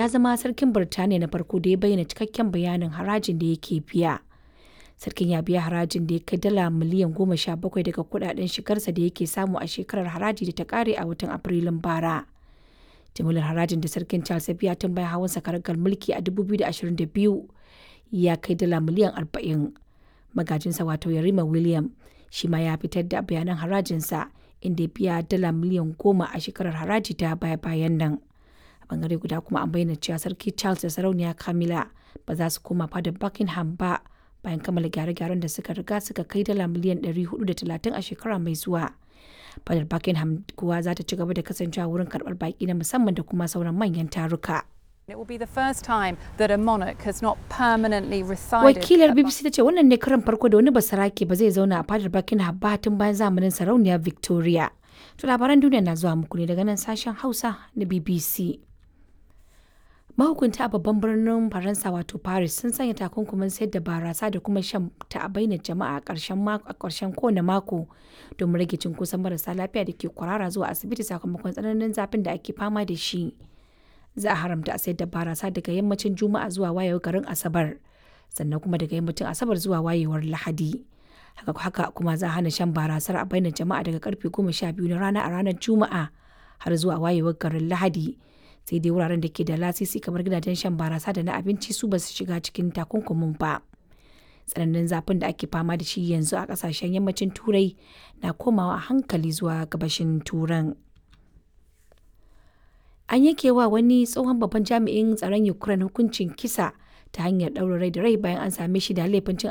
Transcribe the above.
ya zama sarkin Birtaniya na farko da ya bayyana cikakken bayanin harajin da yake biya. Sarkin ya biya harajin da ya kai dala miliyan goma sha bakwai daga kudaden shigarsa da yake samu a shekarar haraji da ta kare a watan Afrilun bara. Jimillar harajin da sarkin Charles ya biya tun bayan hawan karagar mulki a 2022 ya kai dala miliyan 40. Magajinsa wato Yarima William shi ma ya fitar da bayanan harajinsa inda ya biya dala miliyan goma a shekarar haraji ta baya-bayan nan. A bangare guda kuma an bayyana cewa sarki Charles da sarauniya Camilla ba za su koma fadar Buckingham ba bayan kammala gyare-gyaren da suka riga suka kai dala miliyan 430 a shekara mai zuwa. Fadar Buckingham kuwa za ta ci gaba da kasancewa wurin karɓar baƙi na musamman da kuma sauran manyan taruka. It will be the first time that a monarch has not permanently resided. Wakilar BBC ta ce wannan ne karan farko da wani basarake ba zai zauna a fadar Buckingham ba tun bayan zamanin sarauniya Victoria. To labaran duniya na zuwa muku ne daga nan sashen Hausa na BBC. Mahukunta a babban birnin Faransa wato Paris sun sanya takunkumin sayar da barasa da kuma shan ta a bainar jama'a a ƙarshen kowane mako domin rage cunkoson marasa lafiya da ke kwarara zuwa asibiti sakamakon tsananin zafin da ake fama da shi. Za a haramta a sayar da barasa daga yammacin Juma'a zuwa wayewar garin Asabar, sannan kuma daga yammacin Asabar zuwa wayewar Lahadi. Haka haka kuma za a hana shan barasar a bainar jama'a daga karfe goma sha biyu na rana a ranar Juma'a har zuwa wayewar garin Lahadi. sai dai wuraren da ke da lasisi kamar gidajen shan barasa da na abinci su ba su shiga cikin takunkumin ba tsananin zafin da ake fama da shi yanzu a kasashen yammacin turai na komawa a hankali zuwa gabashin turan an yanke wa wani tsohon babban jami'in tsaron ukraine hukuncin kisa ta hanyar ɗaura rai da rai bayan an same shi da laifin cin